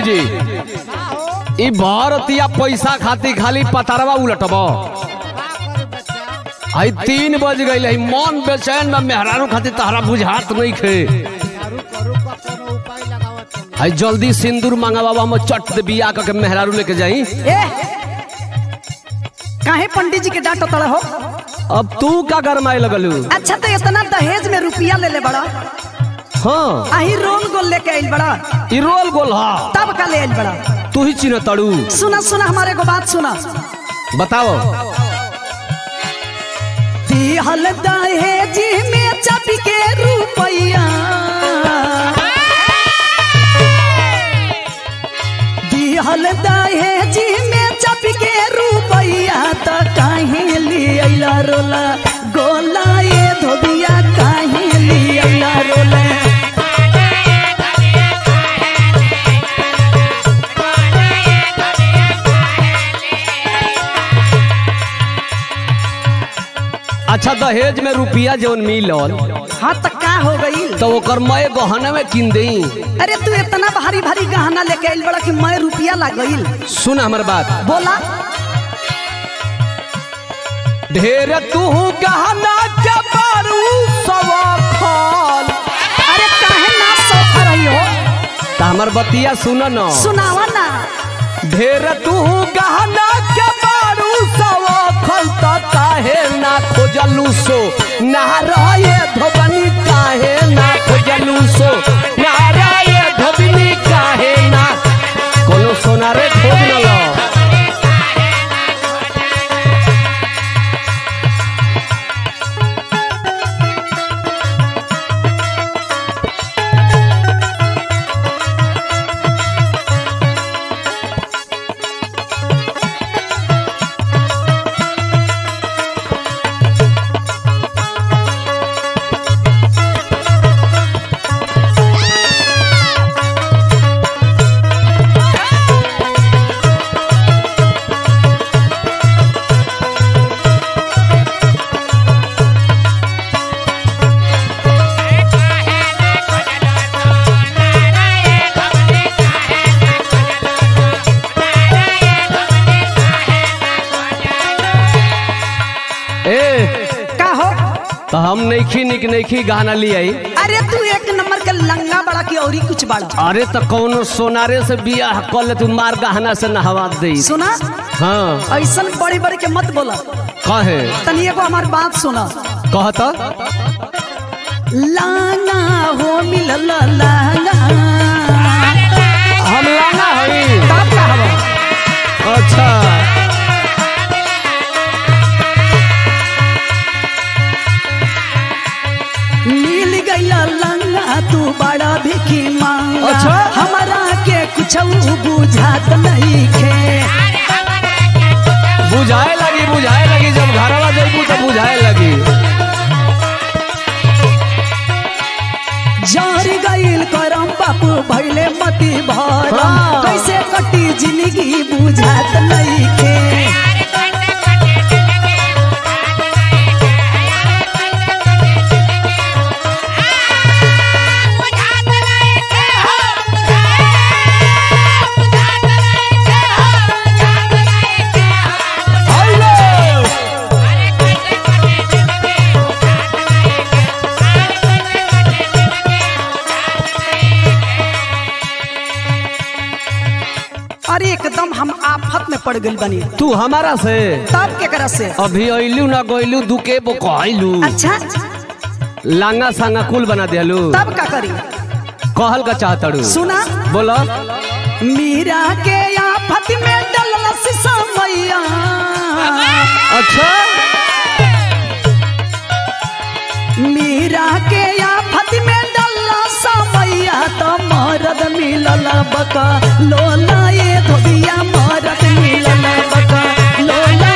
जी ई भारतिया पैसा खाती खाली पतारवा उलटब आई तीन बज गई है मन बेचैन में मेहरारू खातिर तहरा बुझात नहीं खे आई जल्दी सिंदूर मंगावा हम चट दे बिया के मेहरारू लेके जाई ए काहे पंडित जी के डांट तड़ हो अब तू का गरमाए लगलू अच्छा तो इतना दहेज में रुपया ले ले बड़ा हाँ आही रोल गोल लेके आइल बड़ा ई रोल गोल हा तब का ले आइल बड़ा तू ही चिन्ह तड़ू सुना सुना हमारे को बात सुना बताओ दिहल दहेज में चप के रुपया दिहल दहेज में चप के रुपया त काहे लिया रोला गोला ये धोबिया काहे लिया रोला अच्छा दहेज में रुपया जौन मिलल हाँ त का हो गई तो ओकर मैं गहना में किन दई अरे तू इतना भारी भारी गहना लेके आइल बड़ा कि मैं रुपया लगईल सुन हमर बात बोला ढेर तू गहना के बारू सवाखल अरे काहे ना सोफ रही हो त हमर बतिया सुन न सुनावा ना ढेर तू गहना के बारू सवाखल त काहे ना खोजलू सो ना रहे धोबनी काहे ना खोजलू सो ना रहे धोबनी काहे ना कोनो सोनारे खोज न लो ए का हो तो हम नईखी निक नईखी गाना ले आई अरे तू एक नंबर के लंगा बड़ा की औरी कुछ बड़ा अरे तो कौनो सोनारे से बियाह कर ले तू मार गहना से नहवा दे सुना हाँ ऐसन बड़ी बड़ी के मत बोला कहे तनी एगो हमार बात सुना कहता लांगा हो मिलल लांगा हम लाना हई तब का हवा अच्छा मिल गईला लंगा तू बड़ा भिखी मांगा अच्छा। हमारा के कुछ बुझात नहीं खे बुझाए लगी बुझाए लगी जब घरवा जइबू तो बुझाए लगी जार गईल करम बापू भैले मती भरम हाँ। कैसे कटी जिंदगी बुझात नहीं खे अरे एकदम हम आफत में पड़ गई बनी तू हमारा से तब के करा से अभी अइलू ना गइलू दुके बो कहलू अच्छा लांगा सांगा कुल बना दिलू तब का करी कहल का चाहतड़ू सुना बोलो मीरा के आफत में डलस समैया अच्छा मीरा के आफत में डलस समैया तो मरद मिलल बका लोला ये धोबिया मरद मिलल बका लोला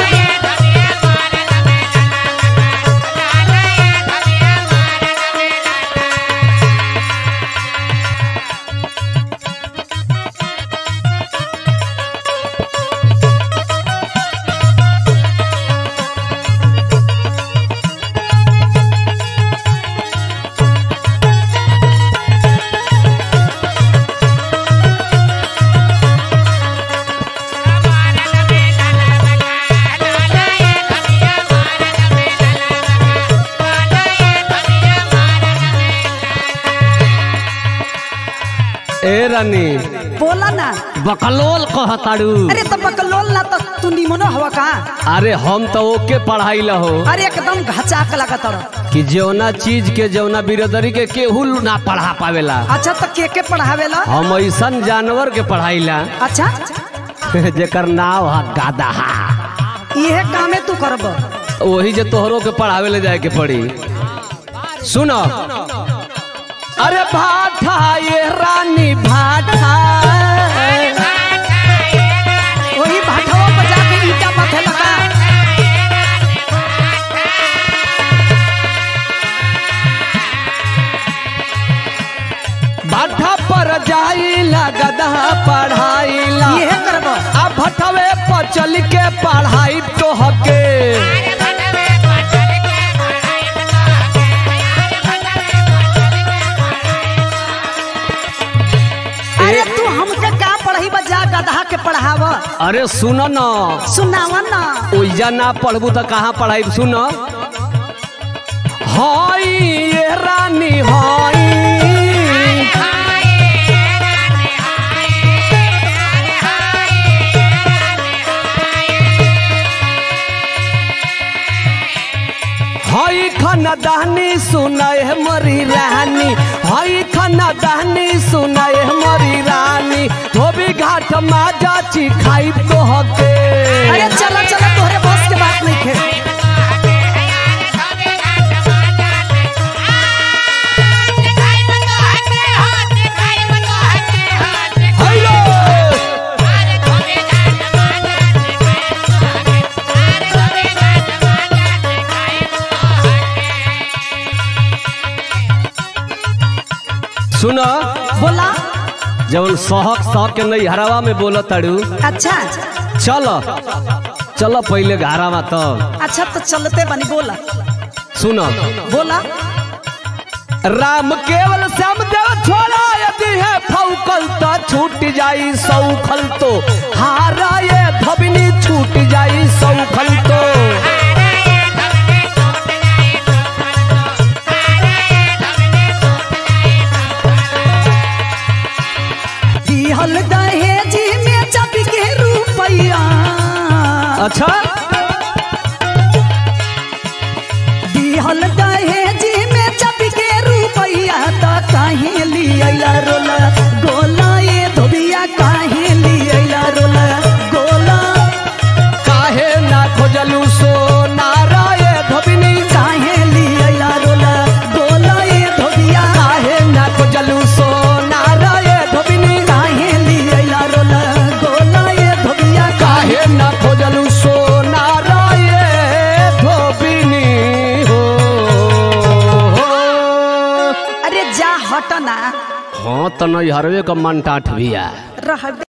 ए रानी बोला ना बकलोल कहताड़ू अरे तो बकलोल ना तो तू निमनो हवा का अरे हम तो ओके पढ़ाई ला हो अरे एकदम घचाक लगत रह कि जौना चीज के जौना बिरदरी के केहू ना पढ़ा पावेला अच्छा तो के के पढ़ावेला हम ऐसन जानवर के पढ़ाईला अच्छा जेकर नाव है गादा इहे कामे तू करब वही जे तोहरो के पढ़ावे ले जाए के पड़ी सुनो अरे भाठा ये रानी भाठा वही भाठवा बजा के ईटा माथे लगा भाठा पर जाइला गधा पढ़ाईला इहे करब आ भटवे पर चल के पढ़ाई तो हके अरे तू हमके का पढ़ी बजा गधा के पढ़ाव अरे सुनो न सुनाव ना ओइजा ना पढ़बू तो कहाँ पढ़ाई सुन हाई ये रानी हाई हाई खाना दहनी सुनाए मरी रानी हाई खाना दहनी सुनाए मरी रानी धोबी घाट माजा ची खाई तो हके अरे चलो चलो तोहरे बस के बात नहीं खे हेलो सुनो बोला जवन सहक सहक के नहीं हरावा में बोल तड़ू अच्छा चलो चलो पहले घरावा तब अच्छा तो चलते बनी बोला सुनो बोला राम केवल श्याम देव छोड़ा यदि है फौकल तो छूट जाई सौखल तो हारा ये धबनी छूट जाई सौखल तो दिहल दहेज में जब के रुपैया अच्छा दिहल दहेज में जब के रुपैया तो काहे लिया रोला गोला ये धोबिया काहे लिया रोला गोला काहे ना खोजलू सो नाराय धबनी काहे लिया रोला गोला ये धोबिया काहे ना खोजलू सो नाराय धबनी काहे लिया रोला गोला ये धोबिया काहे ना खोजलू सो नाराय धोबिनी हो अरे जा हट ना हाँ तो नहीं हरवे का मन टाठ भी है रह